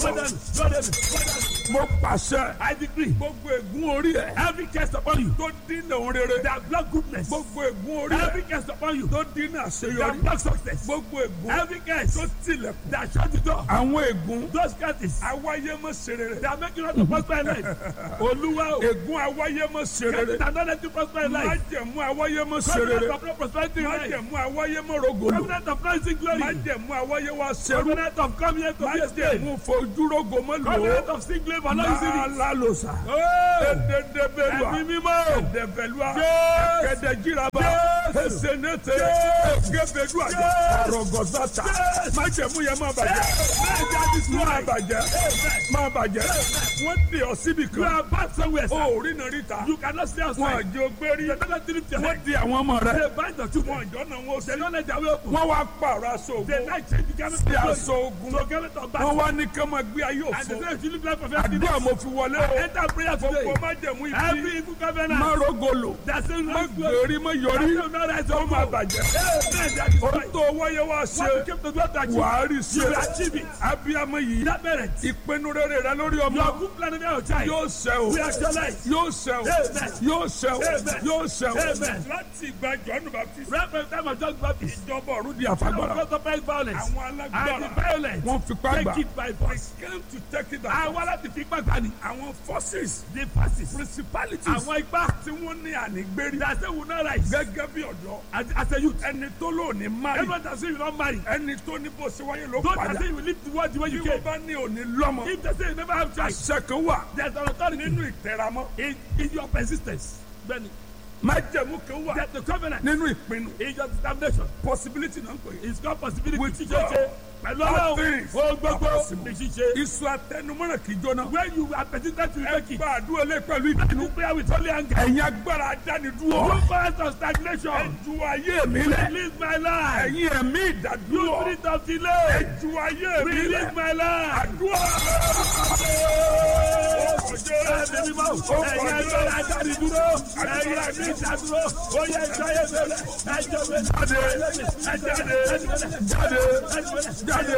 mo pàṣẹ. I decree. gbogbo ègún orí ẹ. Every curse upon you. tó dínà òun rere. That block goodness. gbogbo ègún orí ẹ. Every curse upon you. tó dínà That àṣeyọrí. block success. gbogbo ègún. Every curse. tó tilẹ̀kùn. That shut the door. àwọn ègún. Those curses. awáyé mọ̀ ṣe rere. That make you not to prosper in life. Olúwa o. ègún awáyé mọ̀ ṣe rere. Curses that don't let you prosper in life. májẹ̀mú awáyé mọ̀ ṣe Covenant rere. of no prosperity in life. májẹ̀mú awáyé mọ̀ rogolo. Covenant of rising glory. májẹ̀mú awáyé wa ṣerú. Covenant of coming here to be a slave. májẹ̀mú fojúrogo mọ̀ lò Covenant ó. of sin grave and not easily. lálàlósa. ededebelua. Ẹ̀mí mímọ́. edebelua. Jésù. kẹdẹjiraba. Jésù. esenete. Jésù. gebedua. Jésù. arọgọsata. Jésù. májẹ̀mú yẹn má bàjẹ́. má bàjẹ́. má bàjẹ́. wọ́n dè ọ́ síbi You kan. are bad somewhere. sir. o ò rí iná ríta. You cannot stay wọn outside. àjẹ ògbérí. You cannot lift your wọ́n head. di àwọn ọmọ rẹ. They bind the two wọn ones. ìjọ náà wọn ò They sí. don't let their way open. wọ́n wá pààrọ̀ aṣọ They ògùn. like change the garment sí of glory. aṣọ ogun. So garment of wọ́n battle. wá ní kí wọ́n gbé ayé And they òfo. say if you live life of àdúrà emptiness. mo fi wọlé o. Enter prayer gbogbo today. májẹ̀mú ibi. Every evil covenant. má rogolo. That says má no glory. gbèrí má yọrí. That says no rise ó up. má bàjẹ́. Amen. That is ohun right. tó wáyé wá What you ṣe. came to do to achieve. wàá rí You will ṣe. achieve it. abiyamọ yìí. That merit. ìpinnu rere rẹ lórí Your ọmọ. good plan of your child. yóò ṣẹ o. We actualize. yóò ṣẹ o. Amen. yóò ṣẹ o. Amen. yóò ṣẹ o. Amen. láti ìgbà jọ́nù baptist. Right from the time of John Baptist. ìjọba ọ̀run di Our àfagbára. God supplies violence. àwọn And the alágbára. violence. wọ́n fipá gbà. Take it by force. came to take it down. Àwọn aláti fi ipá gbani. àwọn forces. The forces. principalities. Àwọn ipá. tí wọ́n ní ànígbérí. That say will not rise. gẹ́gẹ́ bí ọ̀dọ́. As, as a youth. ẹni tó lò ní mari. Everyone that say you don't marry. ẹni tó ní bó ṣe wáyé ló Don't that padà. say you will live the world the way bí you wọ́n came. bá ní òní lọ́mọ. If they say you never have child. àṣẹ kan wà There's an authority nínú ìtẹ̀ramọ́. in, in your persistence. Benny. májẹ̀mú kan wà There's the covenant. nínú ìpinnu. In your determination. possibility náà ń pè é. It's called possibility. With Ṣíṣe God, ṣe. Pẹ̀lú all ọlọ́run. things Ó gbogbo. are possible. Ní ṣíṣe. iṣu atẹnumọ́ràn kì í jóná. When you are persistent to ẹ make it. gba àdúrà lé pẹ̀lú ìbínú. You pray with holy anger. ẹ̀yin agbára adánidúró. You cause of stagnation. ẹ ju ayé mi lẹ̀. Release my life. ẹ̀yin ẹ̀mí You ìdádúró. spirit of delay. ẹ ju ayé mi lẹ̀. Release my life. àdúrà. Ẹ̀mí mímọ́. Ẹ̀yin agbára ajáde dúró. Ẹ̀yin ẹ̀mí ìdádúró. Ó yẹ ìjọyè bẹ̀rẹ̀. Ẹjọ́ bẹ̀rẹ̀. jáde jáde jáde jáde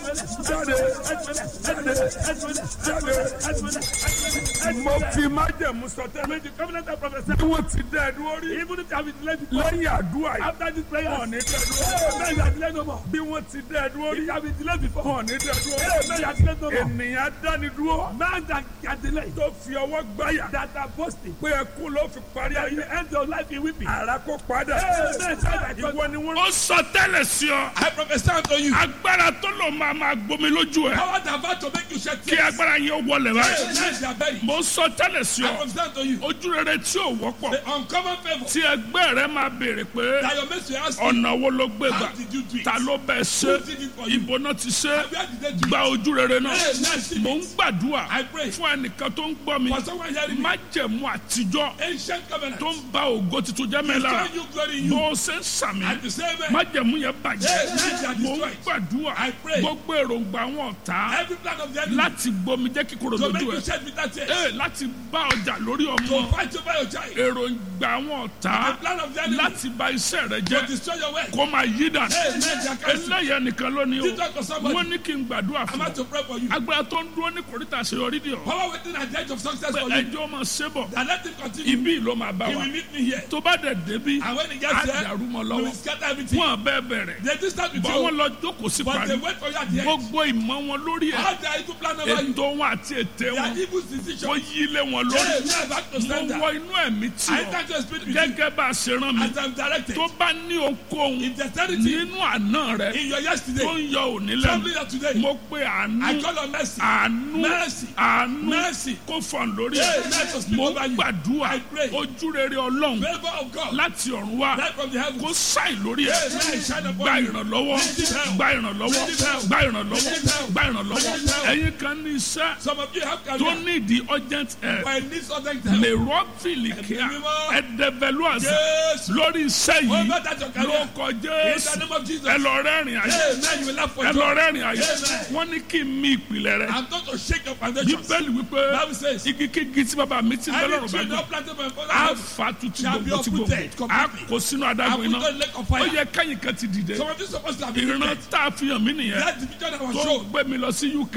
jáde mo fi májẹ̀mú sọtẹ́lẹ̀ The covenant of prophesy. bí wọ́n ti dẹ́ ẹ̀dúró rí Even if you have been delayed before. lẹ́yìn àdúrà yìí After this prayer. wọ́n ní dẹ́ ẹ̀dúró Amen. You are delayed no more. bí wọ́n ti dẹ́ ẹ̀dúró rí If you have been delayed before. wọ́n ní dẹ́ ẹ̀dúró Amen. You are delayed no more. ènìyàn dánidúró Man that can delay. tó fi ọwọ́ gbáyà That are boasting. pé ẹkún ló fi parí That ayé you end your life in weeping. ara kó padà Amen. ìwọ ni wọ́n. ó sọ tẹ́lẹ̀ sí ọ. I prophesy unto you. agbára tó lò máa máa gbomi lójú ẹ. Power that about to make you shed kí tears. agbára yẹn ó wọlé báyìí. Yes, they are buried. mo sọ tẹ́lẹ̀ sí I ọ. prophesy unto you. ojú rere tí ò wọ́pọ̀. The uncommon favor tí ẹgbẹ́ rẹ máa béèrè pé that your mates will ask you. ọ̀nà wo ló gbé How gbà. did you do it? ta ló bẹ̀ ṣe. Who did it for you? ibo náà ti ṣe. Where did they do it? gba ojú rere náà. Yes, yes, mo ń gbàdúrà I pray. fún ẹnìkan tó ń gbọ́ mi. For someone hearing me. májẹ̀mú àtijọ́ Ancient covenant. tó ń ba ògo tuntun jẹ́ mẹ́la. Destroy you, glory in you. bó o ṣe ń sàmì. At the same way. májẹ̀mú yẹn Yes, bàjẹ́. yes, they are mo ń destroyed. gbàdúrà I pray. gbogbo èròǹgbà wọn ọ̀tá Every plan of the enemy. láti gbomi jẹ́ kíkorò To make lójú you ẹ̀ shed bitter tears. ee láti bá ọjà lórí To ọmọ fight over your child. èròǹgbà wọn ọ̀tá The plan of the enemy. láti bà iṣẹ́ rẹ To jẹ́ destroy your work. kó máa yí dànù Amen. They are cancelled. eléyẹ nìkan lónìí Did talk o to somebody. wọ́n ní kí n gbàdúrà I'm fún out ọ to pray for you. agbára tó ń dúró ní kòríta àṣeyọrí dì ọ́ Power waiting at the edge of success pé for you. ẹjọ́ máa ṣe bọ̀ And let him continue. ibi ló máa bá He wa will meet me here. tó bá dẹ̀ débi And when he á gets there, dàrú mọ́ we lọ́wọ́ will scatter everything. wọn bẹ́ẹ̀ bẹ̀rẹ̀ They just start with bọ́ wọn you. lọ jókòó sí But parí they wait for you at the end. gbogbo ìmọ̀ wọn lórí ẹ̀ All their evil plan over you. ètò wọn àti ètè Their wọn evil kó decision. yí lé wọn Hey, lórí we are back to mo standard. wọ inú ẹ̀mí tí I ọ thank you, Spirit, with you. gẹ́gẹ́ bá a ṣe rán mi As I'm directed. tó bá ní ohunkóhun In dexterity. nínú àná rẹ In your tó yesterday. ń yọ òní Something lẹ́nu that today. mo pe I àánú call on mercy. àánú Mercy. àánú Mercy. kó fọ̀n lórí Hey, ẹ̀ let us speak mo over you. gbàdúrà I pray. ojú rere ọlọ́run Favor of God. láti ọ̀run wá Light from the heavens. kó ṣàì lórí ẹ̀ Hey, man, shine upon gba you. ìrànlọ́wọ́ Receive help. gba ìrànlọ́wọ́ Receive help. gba ìrànlọ́wọ́ Receive help. gba ìrànlọ́wọ́ Receive help. ẹ̀yin kan ní iṣẹ́ Some of you have tó career. ní ìdí urgent help But it needs other help. lè rọ́ọ̀fìlì kíá Ẹ̀mí mímọ́. ẹ̀dẹ̀bẹ̀lú àṣà Yes. lórí iṣẹ́ yìí Over that your ló career. kọ In the jésù name of Jesus. ẹ lọ rẹ́rìn ayé Hey, man, you will laugh for ẹ lọ joy. rẹ́rìn ayé Amen. wọ́n ní kí n mi ìpìlẹ̀ rẹ I'm not to shake your foundations. bíbélì wípé Bible says, igi kígi tí bàbá mi ti ń bẹ́ Any lọ́rùn bá tree gbọ́ not planted by my father á house fa tuntun shall be gbogbo tí gbogbo uprooted á completely. kó sínú I adágún put iná on lake of ó fire. yẹ kẹ́yìn kan ti dìde Some of you supposed to have been ìran lifted. tá a fi hàn mí nìyẹn That division that was tó shown. gbé mi lọ sí uk That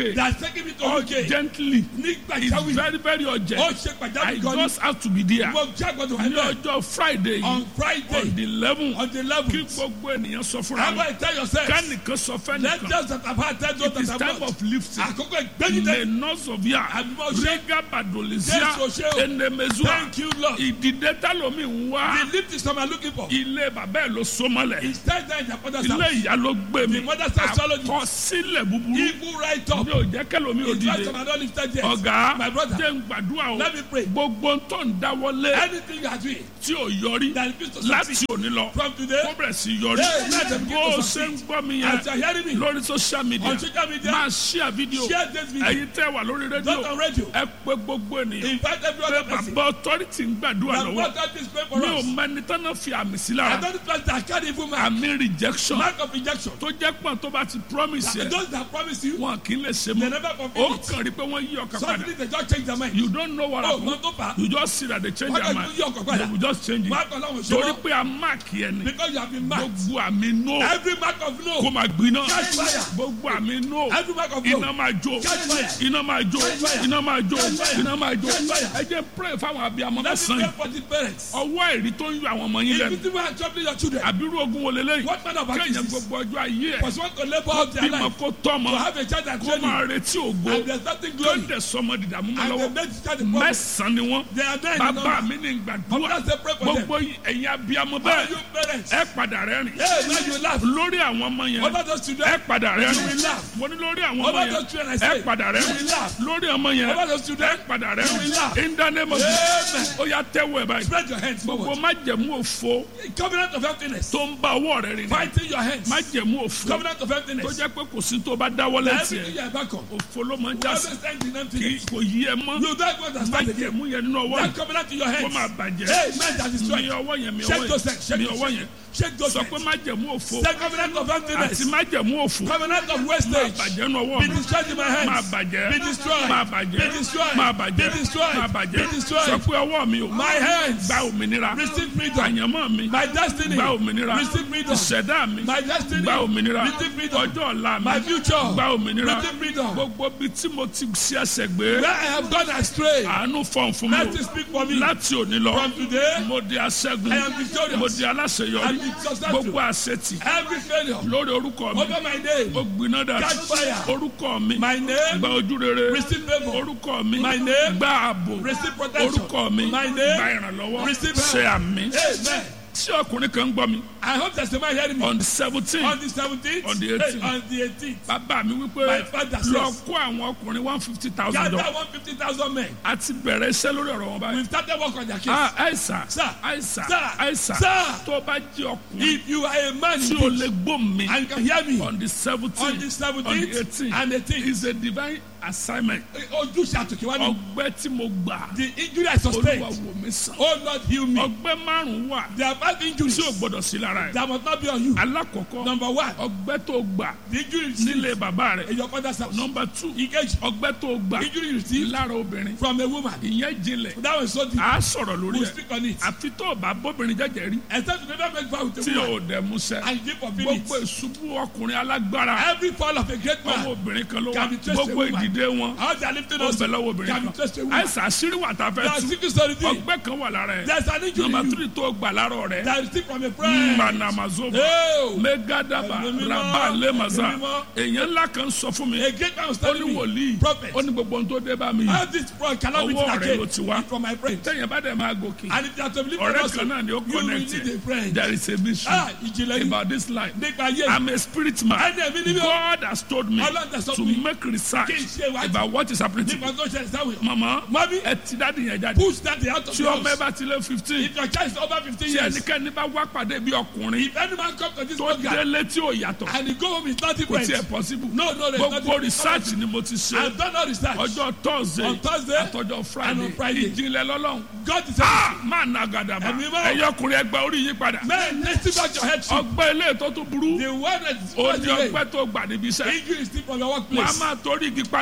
taking me to UK. urgently Nígbà it's ìjáwé. very very Ó urgent ṣe I pàjáwìrì gan ni. just have to be there Mo jẹ́ àgbọ̀dọ̀ wà ní náà. ọjọ́ Friday yìí On on Friday, the eleven on the kí 11th. gbogbo ènìyàn sọ fúnra How wọn about you tell yourself? kánìkan sọ Let fẹ́nìkan those that have had tell those it is that time have not. of lifting. Àkókò ìgbẹ́jìdẹ́. menosovia Àbímọ ṣe. rega badolisia Jésù ṣe o. enemezua Thank you, Lord. ìdìde tálómi ń wá The lift is what I'm looking for. ilé bàbá ẹ̀ ló so mọ́lẹ̀ It's time that the father's ilé house. ìyá ló gbé mi The mother's house swallowed it. àkọsílẹ̀ búburú Evil right up. mi ò jẹ́ kẹ́lómi ò It's right dìde up and not lifted yet. ọ̀gá My brother. jẹ́ ń gbàdúrà o Let me pray. gbogbo tó ń dáwọ́lé Anything you are doing tí ò yọrí that refuse to láti succeed òní lọ from today, kó bẹ̀rẹ̀ sí yọrí Hey, let them begin bó to o ṣe succeed. ń gbọ́ mi as you yẹn are hearing me lórí social media on social media, máa share video share this video. ẹ̀yin tẹ́ wà lórí Not rédíò on radio. ẹ pé gbogbo ènìyàn Invite every other person. bàbá authority ń gbàdúrà The lọ́wọ́ God that is praying for mi ò us. mẹ́ni tán náà fi àmì sí I lára don't trust that can't even mark. àmì rejection Mark of rejection. tó jẹ́ pọ̀ tó bá ti promise yẹ Those that promise you, wọn kì í lè ṣe they mọ́ never ó fulfill it. kàn rí pé wọ́n yí ọkàn padà Suddenly they just change their mind. you don't know what Oh, happen no, no, pa. you just see that they change Wọ́n their kàn mind yí ọkàn they padà. will just change it Mark ọlọ́run ṣe torí wọ́n. pé a mark yẹn ni Because you have been marked. gbogbo àmì no Every mark of kó no. máa gbiná Catch fire. gbogbo àmì no Every mark of iná no. máa jó Catch fire. iná máa jó Catch fire. iná máa jó Catch fire. iná máa jó Catch fire. ẹ jẹ́ pray fáwọn abiyamọ Let me mẹ́sàn-án pray yìí for the parents. ọwọ́ ẹ̀rí tó ń yọ àwọn ọmọ yín If lẹ́nu you think we are troubling your children, àbírú ogun wo lélẹ́yìn what kind of kéèyàn activities? gbogbo ọjọ́ ayé ẹ̀ Was want to labor out their bímọ life kó tọ́mọ to have a child and kó train máa you, retí ògo and there's nothing kó glory, dẹ̀ sọmọ dìdàmú mọ́ and they lọ́wọ́ make the child a problem. mẹ́sàn-án ni wọ́n They are there in the bàbá number. mi ní gbàdúrà Mother say pray for them. gbogbo ẹ̀yin abiyamọ All bẹ́ẹ̀ you parents, ẹ padà rẹ́rìn hey, now you laugh. lórí àwọn ọmọ yẹn Over those ẹ children, padà you will rẹ́rìn laugh. mo ní lórí àwọn ọmọ Over yẹn those children, I ẹ say, padà you will rẹ́rìn laugh. lórí ọmọ yẹn Over those ẹ children, padà you will rẹ́rìn laugh. in the name of Amen. Jesus ó yá tẹ́wọ́ ẹ̀ báyìí Spread your hands gbogbo forward. májẹ̀mú òfo Covenant of emptiness. tó ń bá ọwọ́ rẹ̀ rìn Fighting your hands. májẹ̀mú òfo Covenant of tó emptiness. jẹ́ pé kò sí tó bá dáwọ́ That lẹ́sìn everything ẹ̀ you are back on. òfo ló máa ń You já always sí stand in kì í emptiness. kò yí ẹ mọ́ You don't understand again. májẹ̀mú yẹn nínú ọwọ́ That yìí covenant in your kó máa hands. bàjẹ́ Hey, man that is mi right. ọwọ́ yẹn mi Shake ọwọ́ those hands. yẹn Shake mi those ọwọ́ yẹn hands. Shake those sọ pé hands. májẹ̀mú òfo Say covenant of àti emptiness. májẹ̀mú òfo Covenant of máa wastage. bàjẹ́ nínú ọwọ́ Be mi destroyed in my máa hands. bàjẹ́ Be destroyed. máa bàjẹ́ Be destroyed. máa bàjẹ́ Be destroyed. máa bàjẹ́ Be destroyed. sọ pé ọwọ́ mi ò My hands. gba òmìnira Receive freedom. àyànmọ́ mi My destiny. gba òmìnira Receive freedom. ìṣẹ̀dá mi My destiny. gba òmìnira Receive freedom. ọjọ́ ọ̀la mi My future. gba òmìnira Receive freedom. gbogbo bí tí mo ti ṣe ẹsẹ̀ gbé Where I have gone astray. àánú fọ̀n fún mi Let o it speak for me. láti òní lọ From today, mo di aṣẹ́gun I am victorious. mo di aláṣeyọrí I am successful. gbogbo àṣetì every failure lórí orúkọ mi over my name. ó gbiná dà Catch fire. orúkọ mi My name. gba ojú rere Receive favor. orúkọ mi My name. gba ààbò Receive protection. orúkọ mi My gba name. ìrànlọ́wọ́ Receive help. ṣe àmì Amen. tí ọkùnrin kan ń gbọ́ mi I hope there's somebody hearing me. on the seventeen On the 17th. On the hey, 18th. on the 18th. bàbá mi wípé My father says- lọ kó àwọn ọkùnrin one fifty thousand Gather dollars 150,000 men. a ti bẹ̀rẹ̀ iṣẹ́ lórí ọ̀rọ̀ wọn báyìí. We've started work on their case. ah àìsàn Sir. àìsàn Sir. àìsàn Sir. tó bá jẹ́ ọkùnrin If you are a man tí in o faith lè gbóhùn mi and you can hear me on the on seventeen the on the 17th eighteen and 18th, is a divine assignment ojúṣe àtòkèwá ni ọgbẹ́ tí mo gbà the injury I olúwa sustained. wò mí sàn Oh Lord, heal me. ọgbẹ́ márùn-ún wà There are five injuries tí o gbọ́dọ̀ sí lára ẹ̀ that must not be on you. alákọ̀ọ́kọ́ Number one, ọgbẹ́ tó gbà the injury you nílé received bàbá rẹ̀ in your father's house. nọmba two Engage. ọgbẹ́ tó gbà Injury you received lára obìnrin from a woman. ìyẹn jinlẹ̀ That was so deep. a sọ̀rọ̀ lórí We'll ẹ̀ speak on it. àfi tó o bá bóbìnrin jẹ́jẹ́ rí Except you never make vow with a tí woman o dẹ̀ musẹ́ and you give fulfill it. gbogbo ìṣubú ọkùnrin alágbára Every fall of a great ọwọ́ man, obìnrin kan ló wà Can be traced to a gbogbo woman. ìdìde wọn how they are lifting ó us, bẹ̀ lọ́wọ́ obìnrin can be kan traced to a woman. àìsàn àṣírí wà tá a There fẹ́ are tú secret story thing. ọgbẹ́ kan wà lára ẹ̀ There's an injury nọmba in you tírì tó gbà lára rẹ̀ that is still from a friend. manamazova Oh, megadaba Ẹ̀mí mímọ́, raba lemaza Ẹ̀mí mímọ́. èèyàn ńlá kan sọ fún mi a great man was ó ní telling me, wòlíì prophet, ó ní gbogbo ohun tó dé bá mi how this fraud cannot be Ọwọ́ rẹ̀ again ló ti wá. It's from my friend. tẹ̀yìn bá dẹ̀ máa gòkè And if you are to believe in ọ̀rẹ́ us, kan náà ni ó you will connect need a friend. there is a mystery Ah, ìjìnlẹ̀ yìí about this life nípa ayé I'm a spirit man Ẹni ẹ̀mí ni mí o. God has told me Ọlọ́run tẹ̀ sọ to fún mi. make research Kí n ṣe ìwádìí. about what is happening to nípa me tó ṣẹlẹ̀ sáwọn. mama Mami, ẹ ti dáàdi yẹn jáde push that out of tí the ọmọ ẹ house. bá ti lé fifteen If your child is over fifteen tí years, ẹnikẹ́ni bá wá pàdé bí ọkùnrin if any man come to this tó program délé tí ò yàtọ̀ and he go home with nothing kò tiẹ̀ friends, possible no, no, there's nothing. gbogbo research ni mo ti ṣe I've done all research. ọjọ́ thursday On Thursday àtọjọ́ and friday on Friday. ìjìnlẹ̀ lọ́lọ́run God is ah everything. máa na gàdàbà Ẹ̀mí mọ́. ẹ̀yọ́ ọkùnrin ẹgbẹ́ orí yín padà Man, let's see back your head. shit. ọgbẹ́ ilé tó tún burú The one that is ó ní today, ọgbẹ́ tó gbà níbi iṣẹ́ injury is still from your wọn a workplace. máa torí igi pagi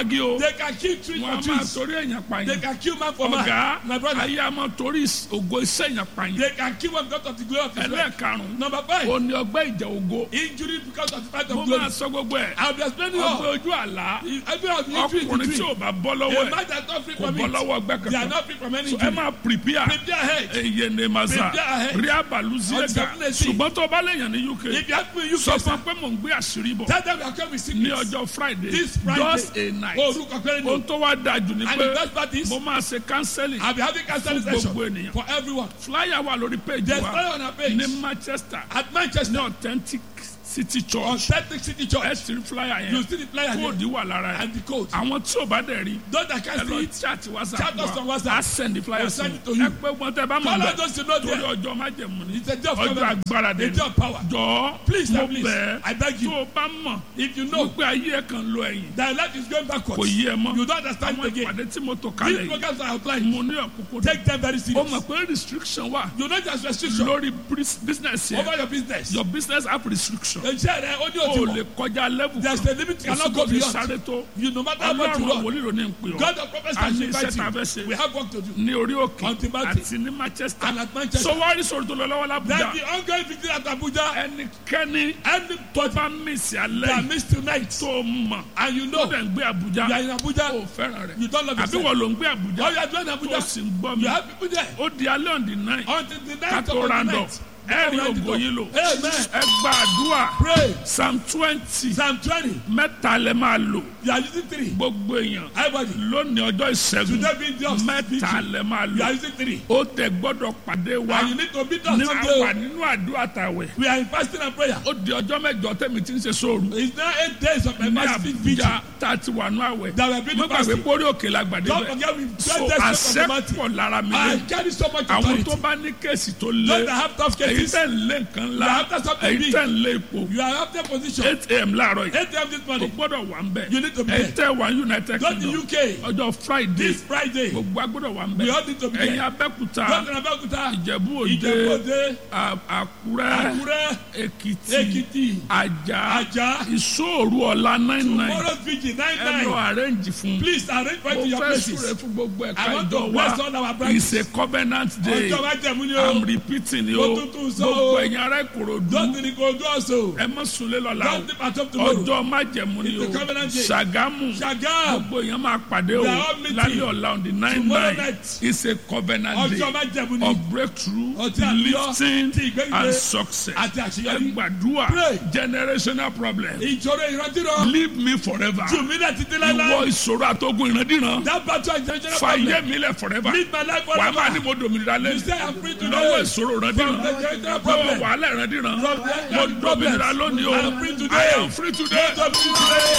pagi o They can kill trees wọn a for máa trees. torí èèyàn They pààyàn can kill man for man. ọ̀gá My brother. ayé a máa torí ògo iṣẹ́ èèyàn pààyàn They can kill one because of the glory of his life. ẹlẹ́ẹ̀karùn-ún Number five. ó ní ọgbẹ́ ìjà ògo Injury because of the fight mo of máa glory. sọ gbogbo ẹ̀ I'll be explaining ọgbẹ́ all. ojú àlá Every of the injury ọkùnrin is tí the ò bá bọ́ A lọ́wọ́ ẹ̀ man that's not free kò from bọ́ it. lọ́wọ́ ọgbẹ́ They are kankan not free from any So ẹ injury. máa prepare Prepare ahead. eye ne masa Prepare ahead. rí abalusi ẹ̀ka Uncertainty. ṣùgbọ́n tó bá lèèyàn ní uk If you have me, you sọ can fún pé mò ń gbé àṣírí bọ̀ Tell them you are coming with ní sickness. ọjọ́ friday This Friday. just a night Orúkọ péré ohun ni. tó wá dájú ni And the pé best part is, mo máa ṣe counseling I'll be having counseling Fún session gbogbo ènìyàn. for everyone. flyer wà lórí page There's wa prayer on our page. ní manchester At ní Manchester, authentic city on church Celtic City ẹ Church, ti rí flyer you yẹn see the flyer kóòdì here wà lára and ẹ̀ the code. àwọn tí ò bá dẹ̀ rí Those that ẹ can see lọ it, chat whatsapp Chat us on wa WhatsApp. a send the flyer We'll sí send it to ẹ you. pé wọn tẹ bá mọ̀ Call bẹ́ẹ̀ us those you know torí there. ọjọ́ májẹ̀mú ni It's a day of ọjọ́ covenant. agbára dé A day of power. jọ Please, mo please, bẹ̀ I beg tó you. o bá mọ̀ If you know wípé ayé ẹ̀ kan lọ ẹ̀yìn that life is going kò backwards, yí ẹ mọ́ you don't understand àwọn it again. ìpàdé tí mo tò These kalẹ̀ yìí programs are outlined. mo ní ọ̀kúnkún Take them very ó serious. mọ̀ pé restriction wà You know there's restriction lórí bris- business over yẹn your business. your business have restriction Iṣẹ́ rẹ̀ ó ní o òtún lè mọ̀. kọjá level There's a limit you kò sí cannot kò go fi beyond. sáré tó You no matter how much you ọlọ́run run. wòlíì ló ní ń pè ọ́ God of prophets a has ní invited iṣẹ́ tá a fẹ́ you. ṣe We have work to do. ní orí òkè On Timothy. àti ní manchester And at Manchester. so wá rí sọ̀rọ̀ tó lọ lọ́wọ́ Then làbújá the ongoing victory at Abuja ẹnikẹ́ni and tó bá mísì alẹ́ that yìí miss tonight. tó mọ̀ And you tó know dẹ̀ ń gbé you are àbújá in Abuja. ó fẹ́ràn rẹ̀ You don't love àbí yourself. wọ́n ló ń gbé All àbújá you are doing in tó Abuja. sì ń gbọ́ mi You have people there. ó di alẹ́ on the nine Until the ká night tó of the round up night. ẹ̀rí ògo yín lò Amen. ẹ gba àdúrà Pray. psalm twenty Psalm 20. mẹ́ta lẹ máa lò You are using three. gbogbo èèyàn Everybody. lónìí ọjọ́ ìṣẹ́gun Today being the of mẹ́ta lẹ máa You are lò using three. ó tẹ gbọ́dọ̀ pàdé wa And you need to beat us ní àwà someday. nínú àdúrà tàwẹ̀ We are in fasting and prayer. ó di ọjọ́ mẹ́jọ tẹ̀mí tí ń ṣe sóòrù It's now eight days of my ní fasting vigil. àbújá tá a ti wà ní àwẹ̀ That we have been mo gbàgbé fasting. pórí òkè la gbàdé Don't bẹ́ẹ̀ forget we so so àṣẹ of the pọ̀ lára mi I lé carry so much àwọn authority. tó bá ní kéèsì tó Those lé that have tough èyí cases. tẹ̀ ń lé nǹkan ńlá You have to something èyí big. tẹ̀ ń lé ipò You are after position. eight am láàárọ̀ yìí 8 a.m. this o morning. gbọ́dọ̀ wà ń bẹ̀ You need to be èyí there. tẹ̀ wà ní united Go to kingdom UK. ọjọ́ friday This Friday. gbogbo agbọ́dọ̀ wà ń We bẹ̀ all need to be ẹ̀yin there. abẹ́kúta Go to Abeokuta. ìjẹ̀bú òde Ìjẹ̀bú-Òde. à- àkúrẹ́ Àkúrẹ́. èkìtì Èkìtì. àjà Ajah. ìṣòro ọ̀la nine nine Tomorrow's vigil nine ẹ lọ nine. arrange fún Please arrange for it mo to your fẹ́ súre places. fún gbogbo ẹ̀ka I want to ìjọ bless wa all our branches. it's a covenant day Ọjọ́ májẹ̀mú ni i'm o. repeating ni Mo o tún tún sọ gbogbo o. ẹ̀yin ará ìkòròdú Don't think go do also. ẹ mọ̀ súnlé lọ́la o Don't dip at up tomorrow. ọjọ́ májẹ̀mú ni o It's a covenant day. ṣàgámù Shagam. gbogbo èèyàn máa pàdé o We are all meeting. lálẹ́ ọ̀la on the nine Tomorrow nine night. it's a covenant Ọjọ́ day májẹ̀mú ni. of breakthrough Ọtí àlùyọ, lifting ti ìgbéga, and success àti àṣeyọrí. ẹ gbàdúrà Pray. generational problem Ìṣòro ìrántírọ̀. leave me forever Jù mí náà títí ìwọ láíláí. ìṣòro àtọgùn ìrandíran That battle is generational problem. fàyè mi lẹ forever Leave my life wà á máa ní forever. mo dòmìnira You lẹ́nu say I'm free today. lọ́wọ́ ìṣòro ìrandíran From the generational lọ́wọ́ problem. wàhálà ìrandíran From the mo dòmìnira lónìí o I am free today. I am free today. Don't be today.